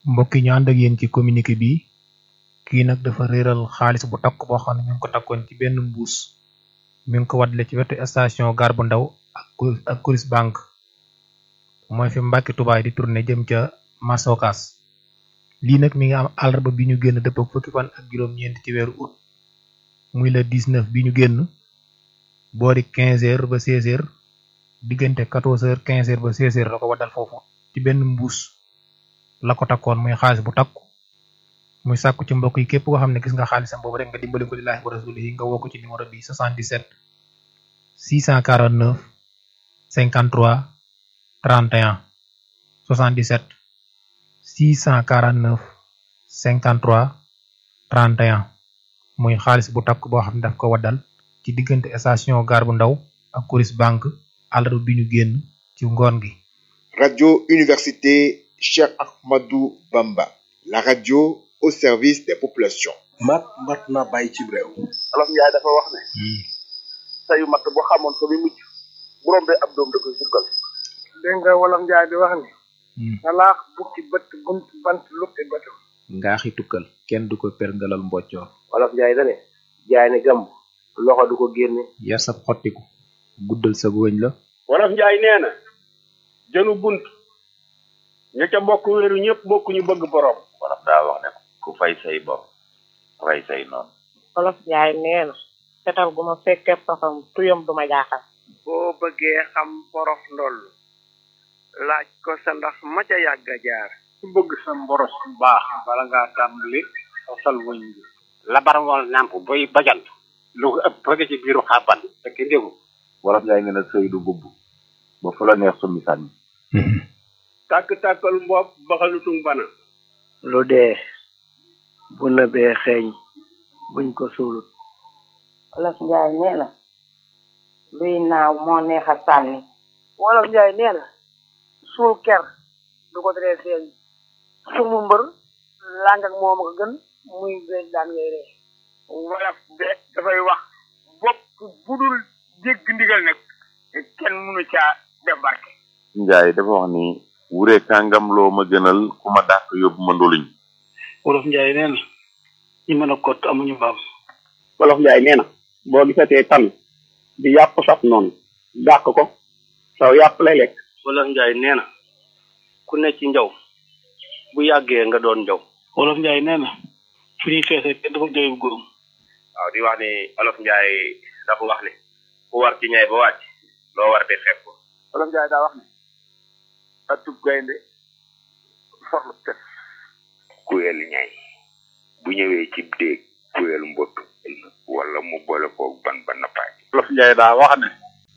mbokk yi ñu ànd ak yéen ci communiqué bi kii nag dafa réeral xaalis bu takk boo xam ne ñu ngi ko takkoon ci benn mbuus mi ngi ko waddale ci wetu station gare bu ndaw ak Cou- ak Coris Bank mooy fi Mbàkke Tubaay di tourné jëm ca Masokas lii nag mi ngi am àllarba bi ñu génn dëpp ak fukki fan ak juróom-ñeent ci weeru août muy le 19 bi ñu génn boori 15 heures ba 16 heures diggante 14 heures 15 heures ba 16 heures la ko waddal foofu ci benn mbuus la ko takkoon muy xaalis bu takku muy sàkku ci mbokk yi képp koo xam ne gis nga xaalisam boobu rek nga dimbali ko lillaahi wa rasulihi nga woo ko ci numéro bi 77 649 53 31 77 649 53 31 muy xaalis bu takk boo xam ne daf ko waddal ci diggante station gare bu ndaw ak Coris Bank àllarba bi ñu génn ci ngoon gi Radio Université Cheikh Ahmadou Bamba, la radio au service des populations. mat mat na bàyyi ci réew olof njaay dafa wax ne sayu matt bu xamoon fa muy mujj bu rombee ab doom da koy sukkal dégg nga wolof njaay di wax ni salaax bukki bët bunt bant luppi bëtam ngaaxi tukkal kenn du ko perngalal mboccoor olof njaay dane jaay ne gàmb loxo du ko génne yar sab xottiku guddal sa wëñ la wolof njaay nee na jënu bunt ña ca bokk wéeru ñëpp bokk ñu bëgg borom wolof daa wax ne ku fay say bor rey say noonu olof njaay nee na fetal gu ma fekkee pafam tuyam du ma jaaxal boo bëggee xam porof ndoll laaj ko sa ndax ma ca yàgg a jaar ku bëgg sa mboros bu baax bala ngaa tàmbali sosal wëñ bi labar wal nàmp boy bajant lu ko ëpp bëgg ci biiru xàbban fekk ndégu wolof njaay nee na sëy du bubb ba fu la neex summi sànni tàkk-tàkkal mbopp baxalutum bana lu dee bu nëbee xeeñ buñ ko suulut olof njaay nee na luy naaw moo neex a sànni wolof njaay nee na suul ker du ko teree feeñ sumu mbër làng ak moom ko gën muy beeg daan ngay ree wolof de dafay wax bopp bu dul dégg ndigal nag kenn mënu caa def barke njaay dafa wax ni wure kàngam loo ma gënal ku ma dàq yóbbu ma ndoluñ wolof njaay nee na ñi mën a kott amuñu mbaam wolof njaay nee na boo gisatee tan di yàpp saf noonu dàq ko saw yàpp lay lekk wolof njaay nee na ku ne ci njaw bu yàggee nga doon njaw wolof njaay nee na fu ñuy feesee kenn dafa jooy bu góorum waaw di wax ni olof njaay dafa wax ni ku war ci ñay ba wàcc loo war di xeeb ko wolof njaay daa wax ni atub gaynde forlu tef kuyel ñay bu ñëwee ci déeg kuyel mbott wala mu boole koog ban ba nappaaj wolof njaay daa wax ne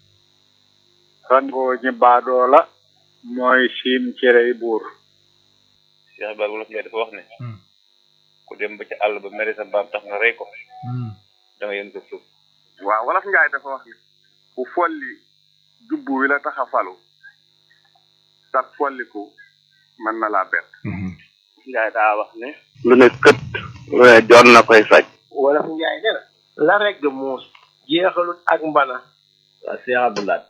rangoo ñi baadoo la mooy siim cerey buur Cheikh Ibrahima wolof njaay dafa wax ne ku dem ba ci àll ba mere sa mbaam tax nga rey ko da nga yën ko suuf waaw wolof njaay dafa wax ni ku folli jubbu wi la tax a falu sag folliku mën na laa bett njaay daa wax ne lu ne kët lu ne joon na koy faj wolof njaay nee na la regg muus jeexalut ak mbana waa Cheikh Abdoulaye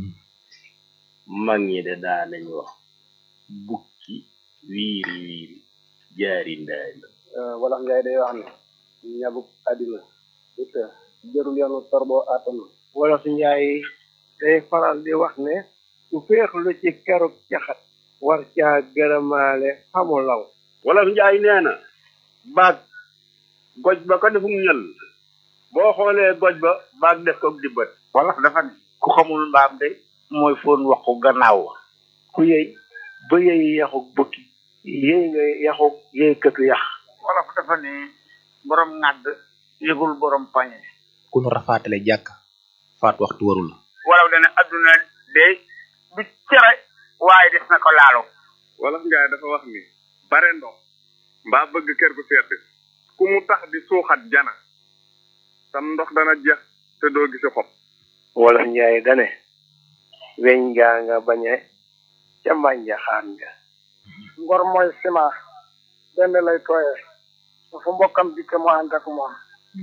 mag ñi de daa nañ wax bukki wiiri wiiri jaari ndaari wolof njaay day wax ne ñabuk àddina du të jërul yoonu torboo àttanu wolof njaay day faral di wax ne ku féexlu ci keruk caxat war caa gërëmaale xamu law wolof njaay nee na baag goj ba ko defum ñël boo xoolee goj ba baag def ko di bët wolof dafa ne ku xamul mbaam de mooy foon waxu gannaaw wa ku yëy ba yëy yaxuk bukki yëy nga yaxuk yëy këtu yax wolof dafa ne borom ŋàdd yëgul borom pañe ku nu rafaatale jàkk faat waxtu warul la wolof dana adduna de du cere waaye des na ko laalo wolof njaay dafa wax ni bare ndox mbaa bëgg kër gu sedd ku mu tax di suuxat jana sam ndox dana jeex te doo gisi xob wolof njaay dane weñ ngaa nga bañe ca mbànja xaan nga ngor mooy sima benn lay tooye fu mbokkam dikke mu ànd ak moom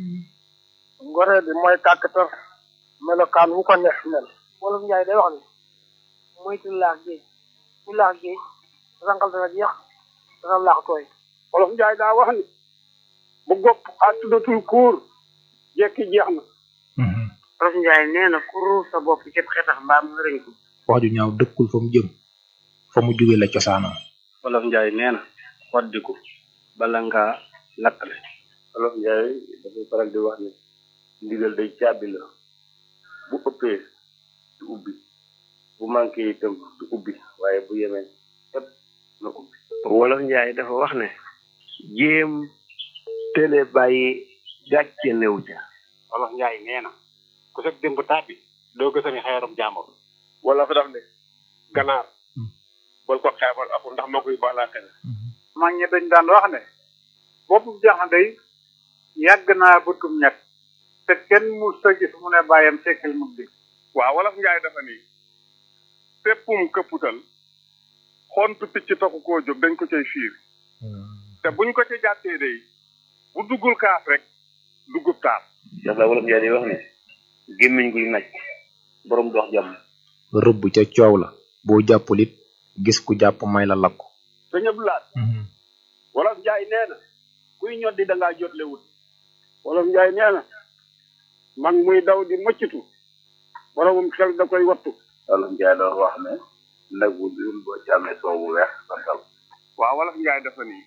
ngoree bi mooy kàkkatar melokaan wu ko neex mel wolof njaay day wax ni moytu laax géej ku laax géej rangal dana jeex dana laax tooy wolof njaay daa wax ni bu gopp a tuddatul kuur jekki jeex na wolof njaay nee na ku ruur sa bopp cëb xetax mbaam nga rëñ ko wax ju ñaaw dëkkul fa mu jëm fa mu jóge la cosaanam wolof njaay nee na waddiku bala ngaa lakkale wolof njaay dafay faral di wax ni ndigal day caabi la bu ëppee du ubbi bu manqué itam du ubbi waaye bu yemee ëpp na ubbi wolof njaay dafa wax ne jéem télé bàyyi gàcce néew ca wolof njaay nee na ku sag démb tàbbi doo gësami xeerum jàmbur wala fa daf ne ganaar bal ko xeebal aku ndax moo koy baalaate ne mag ñi dañ daan wax ne boppu jaxan day yàgg naa bëtum ñett te kenn mu sa gis mu ne bàyyam sekkal mu di waaw wolof njaay dafa ni péppum këpputal xontu picc taxu koo jóg dañ ko cay fiir te buñ ko ca jàttee day bu duggul kaas rek duggub taas Cheikh la wolof njaay day wax ni gémmiñ guy naj borom dox jàmm rëbb ca coow la boo jàppul it gis ku jàpp may la lakku sëñ Abdou Lahad wolof njaay nee na kuy ñoddi da ngaa jotle wut wolof njaay nee na mag muy daw di mëccitu boromum xel da koy wattu wolof njaay doon wax ne nag bu dul boo ci amee soow bu weex santal waaw wolof njaay dafa ni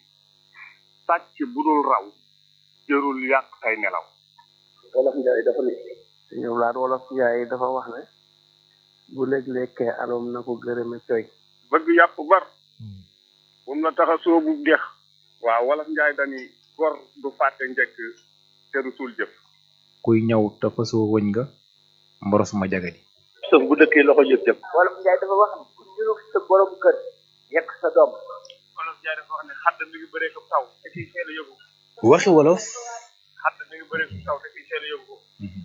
sàcc bu dul raw jërul yàq say nelaw wolof njaay dafa ni ñëw laat wolof njaay dafa wax ne bu léeg-lekkee alom na ko gërëme coy bëgg yàpp bar bum la tax a soobu dex waaw wolof njaay dani gor du fàtte njëkk te du suul jëf kuy ñëw te fasoo wëñ nga mboros ma jagadi sëf bu dëkkee loxo jëf jëf wolof njaay dafa wax ne ku ñurug sa borom kër yekk sa doom wolof njaay dafa wax ne xadd mi ngi bëree ko taw te kiy seel a yóbbu waxi wolof xadd mi ngi bëree ko taw te kiy seel a yóbbu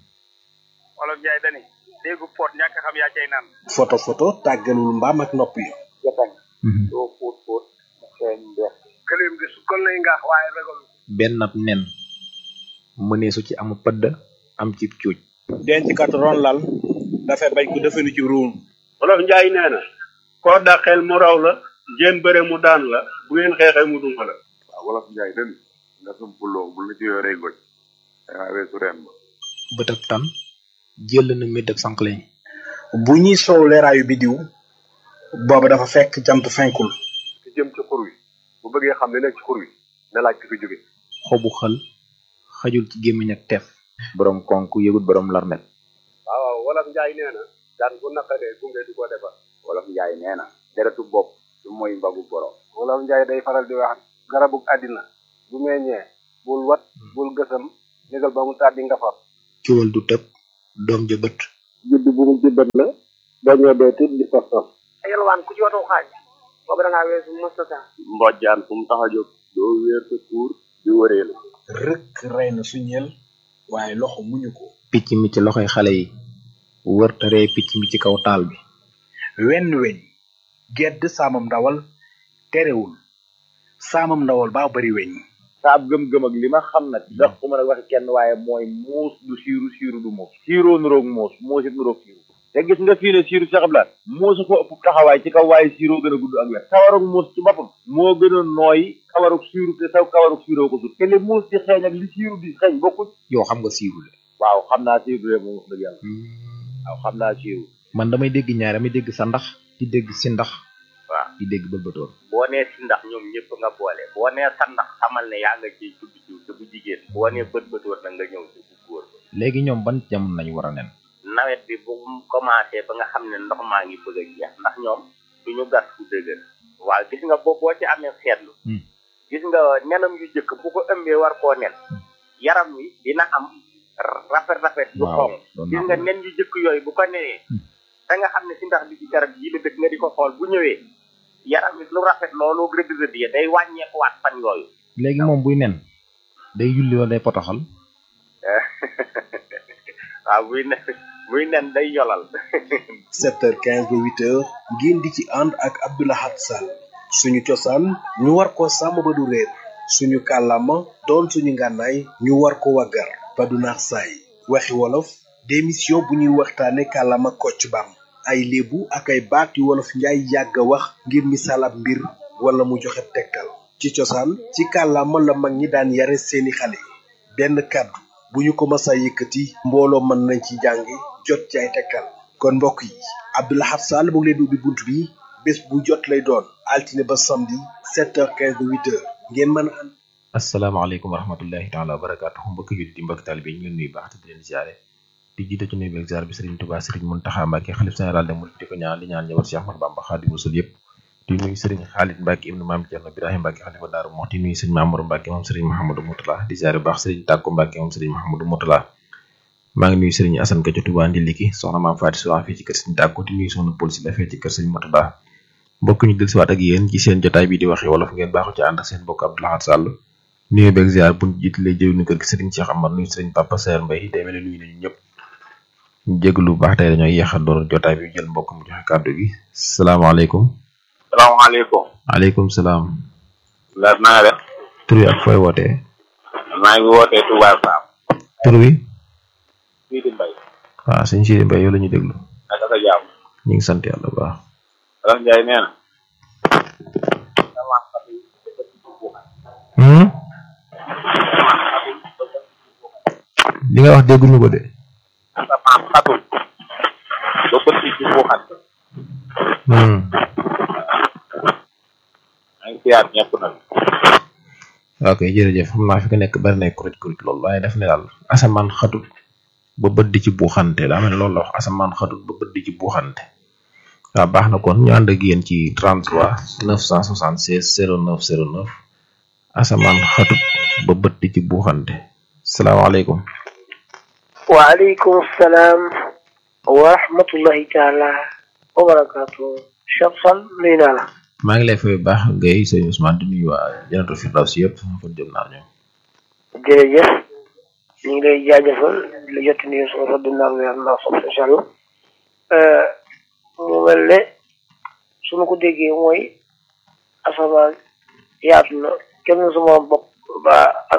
wolof njaay dani déggu poot ñàkk xam yaa cay naan photo photo tàggalul mbaam ak nopp yi jatañ doo fóot fóot mu xeeñ mbeex këleem di su kon lay ngaax waaye ragalu benn ab nen mëneesu ci am pëdd am ci cuuj denc kat ron lal dafay bañ ko defenu ci ruum wolof njaay nee na koo dàqeel mu raw la jéem bëre mu daan la bu ngeen xeexee mu duma la waaw wolof njaay den nga sumpuloo bu la ci yoree goj dangaa weesu reen ba bëtab tan jël na médd ak sànqleñ bu ñuy soow leeraayu bidiw booba dafa fekk jant fenkul ki jëm ci xur wi bu bëggee xam ne nekk ci xur wi na laaj ki fi jóge xobu xël xajul ci gémmiñ ak teef borom konk yëgut borom larmet waaw waaw wolof njaay nee na daan bu naqadee gunge du ko defar wolof njaay nee na deretu bopp du mooy mbagu borom wolof njaay day faral di wax garabug àddina bu meññee bul wat bul gësam négal ba mu tàddi nga far ciwal du tëb doom ja bët judd bu mu jibbat la dañoo dee tit di saf saf yalwaan ku ci watu xaaj boobu da ngaa weesu mustata mbojjaan fu mu tax a jóg doo wéer sa kuur di wëree la rëkk rey na suñeel waaye loxo muñu ko picc mi ci loxoy xale yi wër te ree picc mi ci kaw taal bi wenn weñ gedd saamam ndawal terewul saamam ndawal baa bari weñ saab gëm-gëm ak li ma xam nag ndax ku mën a waxi kenn waaye mooy muus du siiru siiru du muus siiroo nuroog muus muus it nuroog siiru te gis nga fii ne siiru Cheikh Abdoulaye muusu ko ëpp taxawaay ci kaw waaye siiroo gën a gudd ak wet kawarug muus ci boppam moo gën a nooy kawarug siiru te saw kawarug siiroo ko sut te li muus di xeeñ ak li siiru di xeeñ bokkuñ yow xam nga siiru de waaw xam naa siiru de moom wax dëgg yàlla waaw xam naa siiru man damay dégg ñaar damay dégg sa ndax di dégg si ndax waaw di dégg bëlbatoor boo nee si ndax ñoom ñëpp nga boole boo nee sa ndax xamal ne yaa nga ciy tudd jiw te bu jigéen boo nee bët bëtoor na nga ñëw ci bu góor ba léegi ñoom ban jamono lañu war a nen nawet bi bu mu commencé ba nga xam ne ndox maa ngi bëgg a jeex ndax ñoom duñu gas fu dëgër waaw gis nga boo boo ci amee seetlu gis nga nenam yu jëkk bu ko ëmbee war koo nen yaram wi dina am rafet rafet yu xonq gis nga nen yu jëkk yooyu bu ko nenee da nga xam ne si ndax bi ci garab yi la dëkk nga di ko xool bu ñëwee yaram wi lu rafet loolu rëdd rëdd ya day wàññeekuwaat fan yooyu léegi moom buy nen day yulli wala day potoxal waaw buy nen buy nen day yolal 7h15 ba 8h ngeen di ci ànd ak Abdoulahat Sall suñu cosaan ñu war ko sàmm ba du réer suñu kàllaama doon suñu ngànnaay ñu war ko waggar ba du naax saay waxi wolof démission bu ñuy waxtaane kàllaama kocc bam ay léebu ak ay baat yu wolof njaay yàgg a wax ngir misaal ab mbir wala mu joxe tegtal ci cosaan ci kàllaama la mag ñi daan yare seeni xale benn kàddu bu ñu ko masa yëkkati mbooloo mën nañ ci jàngi jot ci ay tekkal kon mbokk yi Abdou Lahad Sall mu ngi leen di ubbi bunt bi bés bu jot lay doon altine ba samedi 7h15 ba 8h ngeen mën a ànd asalaamaaleykum wa rahmatullahi taala wa barakaatuhu mbokki jullit yi mbokki taalibe yi ñu leen nuyu baax te di leen ziare di jiite ci nuyu beeg ziar bi Serigne Touba Serigne Mountakha Mbacké xalif général des mourides di ko ñaan di ñaan njaboot Cheikh Ahmadou Bamba Khadimu Rasul yëpp di nuyu Serigne Khalid Mbacké ibnu Maam Thierno Birahim Mbacké xalifa Daaru Muxti di nuyu Serigne Mamour Mbacké moom Serigne Mouhamadou Moutala di ziare bu baax Serigne Tàkko Mbacké moom Serigne Mouhamadou Moutala maa ngi nuyu Serigne Assane Ka ca Touba Ndiliki soxna Maam Faati Sowa fii ci kër Serigne Tàkko di nuyu soxna Paul si la fee ci kër Serigne Moutala mbokk ñu dellusiwaat ak yéen ci seen jotaay bi di waxe wolof ngeen baaxu ci ànd ak seen mbokk Abdou Lahad Sall nuyu beeg ziar bu jiitalee jëw ni kër gi Serigne Cheikh Amar nuyu Serigne Papa Seer Mbay day mel ne nuyu nañu ñëpp ñu jégalu bu baax tey dañoo yéex a door jotaay bi jël mbokk mu joxe kàddu gi salaamaaleykum. salaamaaleykum. maaleykum salaam. Laat na nga def. tur wi ak fooy wootee. maa ngi wootee Touba Sam. tur wi. Sidi Mbaye. waaw sëñ Sidi Mbaye yow la ñuy déglu. naka sa jàmm. ñu ngi sant yàlla bu baax. Alas Ndiaye nee na. li nga wax dégguñu ko de. asamaan xatul. ba bët yi ci buuxat. maa ngi siyaat ñëpp nag. ok jërëjëf xam naa fi nga nekk bari nay kuréel kuréel loolu waaye daf ne daal asamaan xatut ba bët di ci buuxante daa mel ne loolu la wax asamaan xatut ba bët di ci buuxante waaw baax na kon ñu ànd ak yéen ci 33 976 09 09 asamaan xatut ba bët di ci buuxante salaamaaleykum. waaleykum salaam wa rahmatullahi taala wa barakaatu Cheikh Sall nuyu naa la maa ngi lay fay bu baax ngay sëñ Ousmane di nuyu waa Jannatul Firdaws yëpp fa jëm naa ñoom jërëjëf ñu ngi lay jaajëfal di la jot nuyu sama rodd naar weer ndax sob incha allah mu mel ne su ma ko déggee mooy asamaan yaatu na kenn sama bopp ba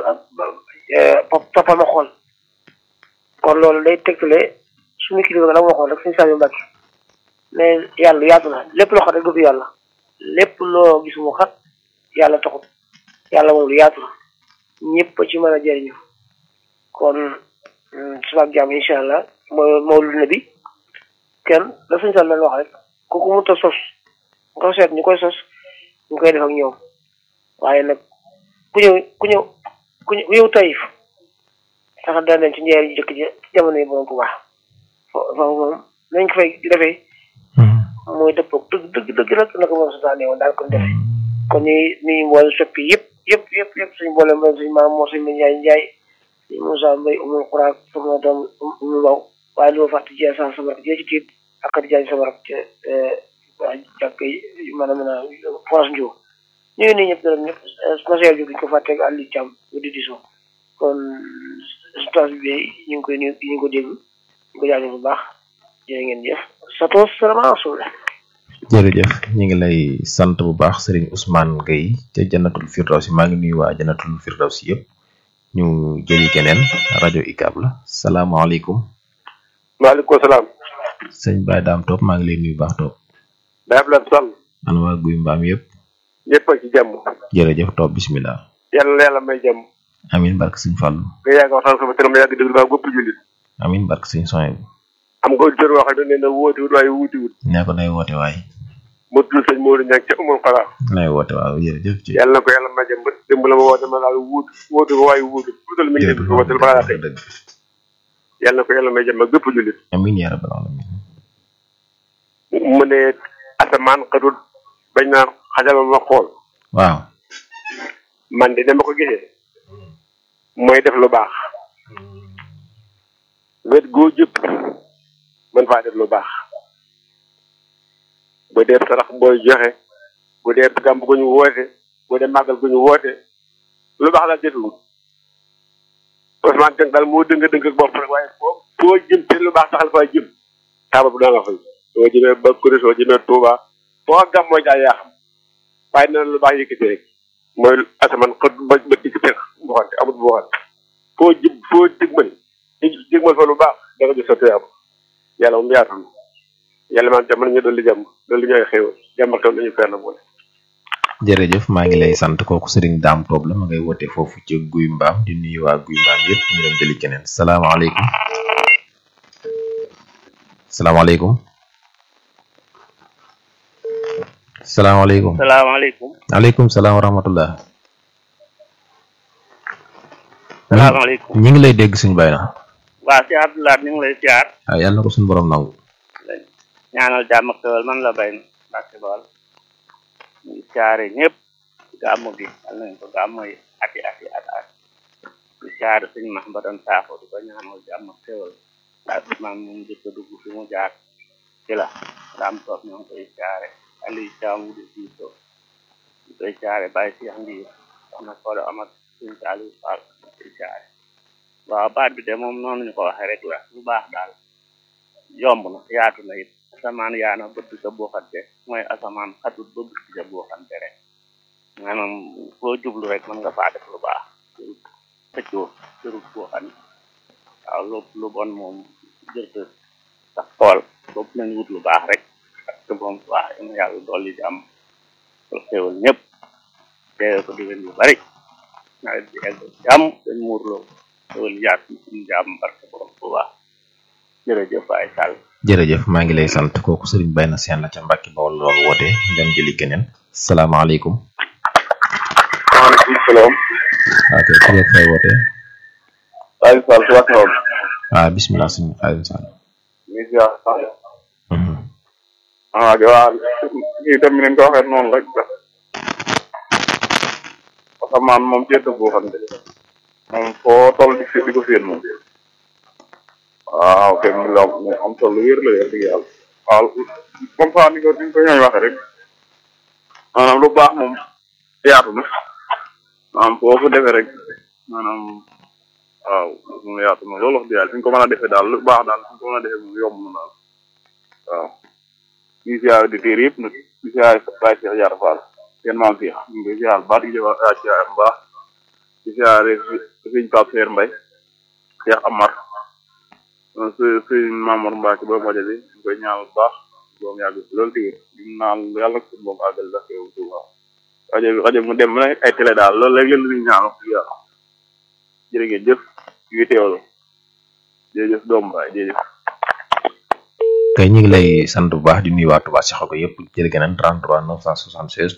toppal ma xool kon loolu day tegtale suñu kilifa ga la ma waxoon rek suñu Saliou Mbacke mais yàlla yaatu na lépp loo xam rek du yàlla lépp loo gis mu xat yàlla taxut yàlla moom lu yaatu na ñëpp ci mën a jëriñu kon suba ak jàmm incha allah mooy mawlud nabi kenn la suñu Saliou leen wax rek ku ko mënta sos nga ko seet ñu koy sos ñu koy def ak ñoom waaye nag ku ñëw ku ñëw ku ñëw tayif sax daan nañ ci njeeri jëkk ji jamono yi borom bu baax foofu moom nañ ko fay defee mooy dëppoo dëgg dëgg dëgg nag naka moom santaane woon daal ko def kon ñuy nuyu mboole soppi yëpp yëpp yëpp yëpp suñu mboole mbay suñu maam moo suñu Njaay Njaay suñu Moussa Mbay umul xuraak sama doom umu mbaw waaye lu ma fàtte jee sa sama rak jee ci tiit ak kat jaay sama rak ci jàkk yi mën a mën a force njiw ñu ngi nuyu ñëpp dara ñëpp conseil bi duñ ko fàtte ak Aliou Thiam bu di diso kon stage bi ñu ngi koy nuyu ñu ngi ko dégg ñu ko jaajëf bu baax jërë ngeen jëf sato salaamaaleykum jërëjëf ñu ngi lay sant bu baax Serigne Ousmane Gueye ca Jannatul Firdaws maa ngi nuyu waa Jannatul Firdaws yëpp ñu jëli keneen rajo ICAB la salaamaaleykum. maaleykum salaam. sëñ Baye Dame Top maa ngi lay nuyu baax Top. Baye Abdoulaye Sall. ana waa Guy Mbaam yëpp. ñëpp a ci jàmm. jërëjëf Top bisimilah. yàlla na yàlla may jàmm. amin barke sëñ Fallou. nga yàgg waxtaan sama tëram yàgg déglu baa gópp jullit. amin barke sëñ Soye bu. am nga auditeur wax ne na woote wut waaye wuuti wut. nee ko nay woote waay. mu tudd sëñ Modou Niang ca umul xalaat. nay woote waaw jërëjëf ci. yàlla na ko yàlla may jàmm ba démb la ma woote ma daal wuut woote ko waaye wuutu wuutal mi ngi dégg ko woote balaa xëy. yàlla na ko yàlla may jàmm ak bépp jullit. amin yaa rabbal alamin. mu ne asamaan xadut bañ naan xajal ma xool. waaw. man de dama ko gisee. mooy def lu baax. wet goo jëpp mën faa def lu baax. bu dee sarax booy joxe bu dee gàmb gu ñu woote bu dee màggal gu ñu woote lu baax daal jëfewut Ousmane Dieng daal moo dëng dëng ak bopp rek waaye foo foo jëm te lu baax taxal faa jëm taabal bu daa nga fay soo jëmee ba kuréel soo jëmee Touba foo gàmm mooy jaay yaa xam waaye nee na lu baax yëkkati rek mooy asamaan xët ba ba dikk tex bu xante amut bu xante foo jëm foo digmal digmal fa lu baax da nga gis sa tuyaaba yàlla moom yaatal yàlla man jàmm nañu dolli jàmm dolli ñooy xéewal jàmm ak taw nañu fer la boole jërëjëf maa ngi lay sant kooku sëriñ daam toob la ma ngay wote foofu ci guy mbaam di nuyu waa guy mbaam yëpp ñu dem jëli keneen salaamaaleykum salaamaaleykum salaamaaleykum salaamaaleykum aleykum salaam wa rahmatullah salaamaaleykum ñi ngi lay dégg suñu bay na waa si Abdoulaye ñu ngi lay siyaar waaw yàlla na ko suñu borom nangu ñaanal jàmm ak xewal man la bay na Mbàkke Bawal ñu ngi siyaare ñëpp gàmmu gi yal nañ ko gàmmu yi ati ati at at di siyaare suñu max ba doon saafo di ko ñaanal jàmm ak xewal ak maam mu jëkk a dugg fi mu jaar ci la daam toog ñoo ngi koy siyaare Aliou Thiam di siito di koy siyaare Baye Cheikh Ndiir soxna Kodo Amat suñu Saliou Fall di koy siyaare waaw baat bi de moom noonu ñu ko waxee rek la lu baax daal yomb na yaatu na it asamaan yaa na bëtt sa buuxante mooy asamaan xatut ba bëtt sa buuxante rek maanaam foo jublu rek mën nga faa def lu baax jërut xëccoo jërut buuxante waaw lu lu bon moom jërte sax xool bopp nañ wut lu baax rek ak te moom baax ina yàlla dolli di am xéwal ñëpp teewe ko diwén yu bari nawet bi egg jàmm dañ muurloo xéwal yaatu suñu jàmm barke borom bu baax jërëjëf ay sàll jërëjëf maa ngi lay sant kooku sëriñ bay na seen la ca Mbàkke Bawol loolu woote ñu dem jëli keneen salaamaaleykum waaleykum salaam. ok ku la fay woote Aliou Sall si waxtaan bi. waaw bismillah suñu Aliou Sall ñu ngi ziar. ah di waa kii tam ni nga ko waxee noonu rek la. asamaan moom ceeb boo xam ne moom foo toll di di ko séen moom. waaw kay mu la am solo wér la yor dëgg yàlla. waaw comme ça ni ko ni ko ñooy waxee rek. maanaam lu baax moom yaatu na. maanaam foo ko defee rek maanaam waaw moom yaatu na loolu wax dëgg yàlla fi ñu ko mën a defee daal lu baax daal fi ñu ko mën a defee moom yomb na daal waaw. di siyaare di téer yëpp nag di siyaare Baye Cheikh Diarra Fall seen maam fii ñu ngi siyaare baax di jëwa siyaare bu baax di siyaare sëñ Pape Seer Mbay Cheikh Amar sëñ Mamour Mbacke ba majo bi ñu koy ñaanal bu baax boom yàgg si loolu tigir di naan yàlla ko suñu boom àggal sax yow Touba rajo bi rajo mu dem ba ay télé daal loolu rek leen di ñaan wax dëgg yàlla jërë ngeen jëf yu teewlu jërëjëf doom baay jërëjëf kay ñu ngi lay sant bu baax di nuyu waa Touba Cheikh ko yëpp jërë ngeen 33 976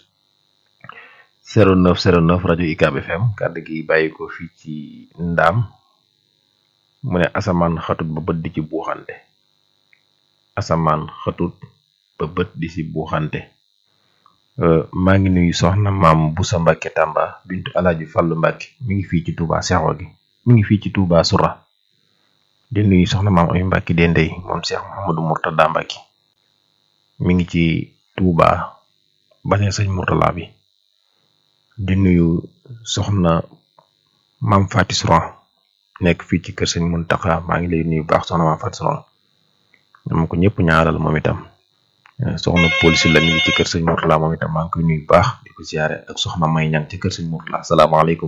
09 09 rajo UCAB FM kàddu gi bàyyi ko fii ci ndaam mu ne asamaan xatut ba bët di ci buuxante asamaan xatut ba bët di ci buuxante maa ngi nuyu soxna maam Busa Mbàkke Tàmba bintu Alaaji Fàllu Mbàkke mi ngi fii ci Touba Cheikh gi mi ngi fii ci Touba Sura di nuyu soxna maam ay Mbàkke Dendey moom Cheikh Mouhamadou Mourtada Mbàkke mi ngi ci Touba bane sëñ Mourtala bi di nuyu soxna maam Faati Suran nekk fii ci kër sëñ Muntaxa maa ngi lay nuyu baax soxna maam Faati Suran dama ko ñëpp ñaaral moom itam soxna polisi la mi ngi ci kër sëñ Mourtala moom itam maa ngi koy nuyu baax di ko ziare ak soxna May Ñang ci kër sëñ Mourtala salaamaaleykum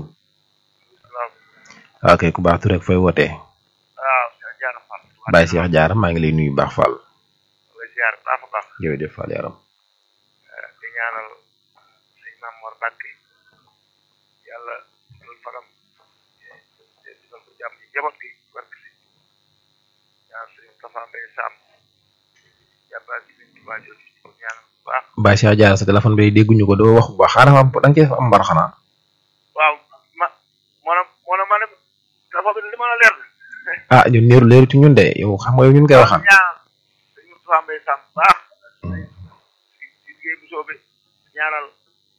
ok ku baax tu rek fay wootee Baye Cheikh Diarra maa ngi lay nuyu baax Fall ziar baax a baax jërëjëf Fall yaram di ñaanal sëñ Maam Mor Mbàkke yàlla loolu fanam defal ko jàmm ci njaboot gi barke si ñaan sëñ Tafa Mbay Sam jàmbaar ci sëñ Tuubaa jooju ko ñaanal bu baax Baye Cheikh Diarra sa téléphone bi dégguñu ko doo wax bu baax xaaral am da nga cee am mbar xanaa waaw ma moona moona ma ne dafa bi li ma la leer ah ñun leeru leeru ci ñun de yow xam nga yow ñun koy waxal ñaan sëñ Tafa Mbay Sam baax ci liggéey bu soobee ñaanal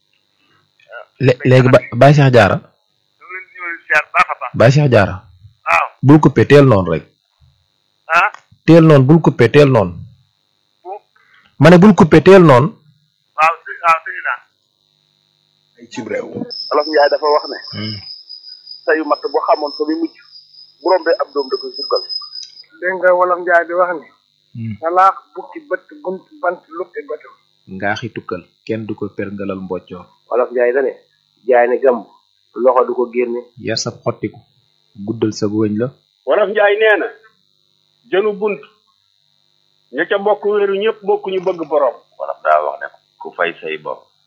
léegi ba Baye Cheikh Diarra ñu ngi leen di ñëw ziar baax a baax Baye Cheikh Diarra waaw bul coupé teel noonu rek ah teel noonu bul coupé teel noonu bu ma ne bul coupé teel noonu waaw si waaw sëñ naa ci réew Olof Njaay dafa wax ne sayu matt bu xamoon fa muy mujj bu rombee ab doom da koy sukkal dégg nga wolof njaay di wax ni salaax bukki bët bunt bant lukki bëtam ngaaxi tukkal kenn du ko perngalal mboccoor Olof Njaay dane jaay ne gàmb loxo du ko génne yar sab xottiku guddal sa wëñ la wolof njaay nee na jënu bunt ña ca bokk wéeru ñëpp bokk ñu bëgg borom wolof daa wax ne ku fay say bopp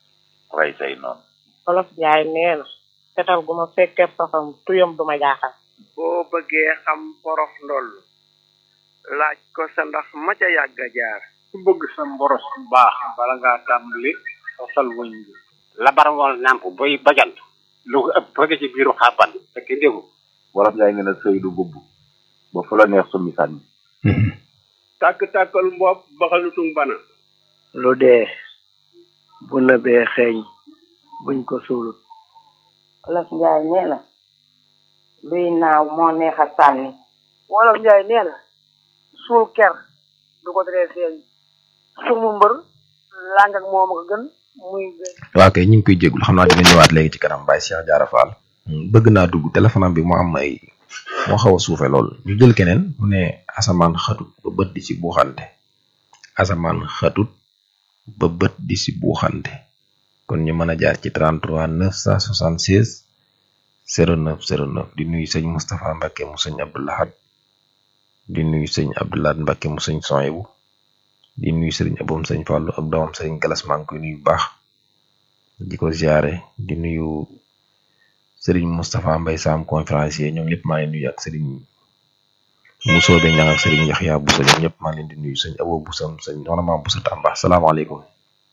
rey say noonu olof jaay nee na fetal gu ma fekkee safam tuyam du ma jaaxal boo bëggee xam porof ndoll laaj ko sa ndax ma ca yàgg a jaar ku bëgg sa mboros bu baax bala ngaa tàmbali sosal wëñ bi labar wal nàmp boy bajant lu ko ëpp bëgg ci biiru xàbban fekk déggu wolof yaay nee na sëy du bubb ba fu la neex summi sànni tàkk-tàkkal mbopp baxalutung bana lu dee bu nëbee xeeñ buñ ko suulut olof njaay nee na luy naaw moo neex a sànni wolof njaay nee na suul ker du ko teree feeñ sumu mbër làng ak moom ko gën muy waaw kay ñu ngi koy jégul xam naa dina ñëwaat léegi ci kanam Baye Cheikh Diarra Fall bëgg naa dugg téléphone am bi mu am ay moo xaw a suufe lool ñu jël keneen mu ne asamaan xatut ba bët di ci buuxante asamaan xatut ba bët di ci buuxante kon ñu mën a jaar ci 33 976 09 09 di nuyu sëñ Moustapha Mbacke mu sëñ Abdoulahad di nuyu sëñ Abdoulahad Mbacke mu sëñ Soyebu di nuyu sëriñ aboom sëñ Fallou ak doomam sëriñ Galas maa ngi koy nuyu bu baax di ko ziare di nuyu sëriñ Moustapha Mbay Sam conférencier ñoom ñëpp maa ngi nuyu ak sëriñ Mousso be ñang ak sëriñ Yaxya Bousso ñoom ñëpp maa ngi leen di nuyu sëñ Abo Bousso sëñ soxna maam Bousso Tamba salaamaaleykum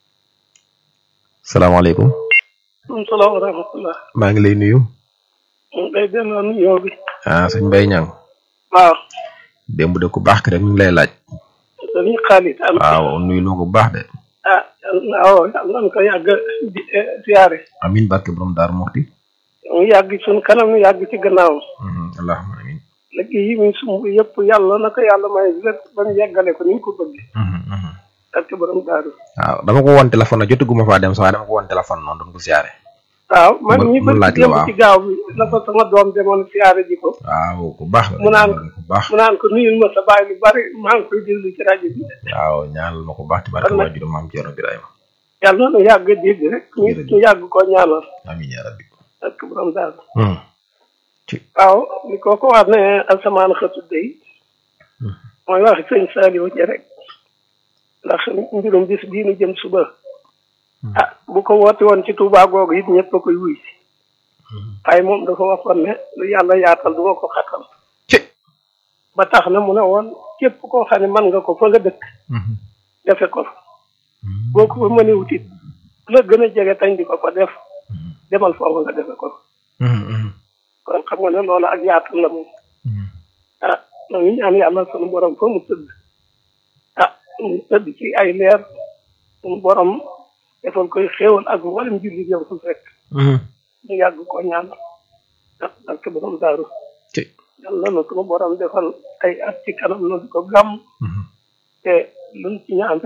salaamaaleykum salaam wa rahmatullah maa ngi lay nuyu day delloo nuyoo bi ah sëñ Mbay ñang waaw démb de ku baax ki rek mi ngi lay laaj dañuy xaalit am waaw nuyu loo ko bu baax de ah waaw yàlla na ko yàgg di siyaare amin barke borom daar muxti mu yàgg suñ kanam mu yàgg ci gannaaw allahumma amin liggéey yi muy sumb yëpp yàlla na ko yàlla may lépp ba mu yeggale ko ni mu ko bëggee barke borom daaru waaw dama ko woon téléphone na jotuguma faa dem sax waaye dama ko woon téléphone noonu doon ko siyaare waaw man ñi mu laaj bëgg la yëpp waaw ci gaaw bi la fa sama doom demoon siyaare ji ko waaw ku baax la mu naan ku baax mu naan ko nuyul ma sa baay lu bari maa ngi koy déglu ci rajo bi waaw ñaanal ma ko baax ci barke Kon nag- waajuru maam Ceerno Birahima yàlla na nu yàgg dégg rek ñu ñu yàgg koo ñaanal amin ya rabbi barke borom daaru Hmm. waaw li ko ko wax ne asamaan xëtu day mooy wax sëñ Saliou ja rek ndax mbirum bis bii nu jëm suba ah bu ko woote woon ci Touba googu it ñëpp a koy wuy si waaye moom dafa waxoon ne lu yàlla yaatal du ma ko xatal ba tax na mu ne woon képp koo xam ne mën nga ko fa nga dëkk defe ko boo ko fa mënee wutit la gën a jege tañ di ko ko def demal foofu nga defe ko kon xam nga ne loolu ak yaatal la moom ah na ngi ñaan yàlla sunu borom fa mu tëdd ah mu tëdd ci ay leer sunu borom defal koy xéewal ak mboolem jullit yow su fekk ñu yàgg ko ñaan ah barke borom daaru yàlla na sunu borom defal ay at ci kanam na di ko gàmm te luñ ci ñaan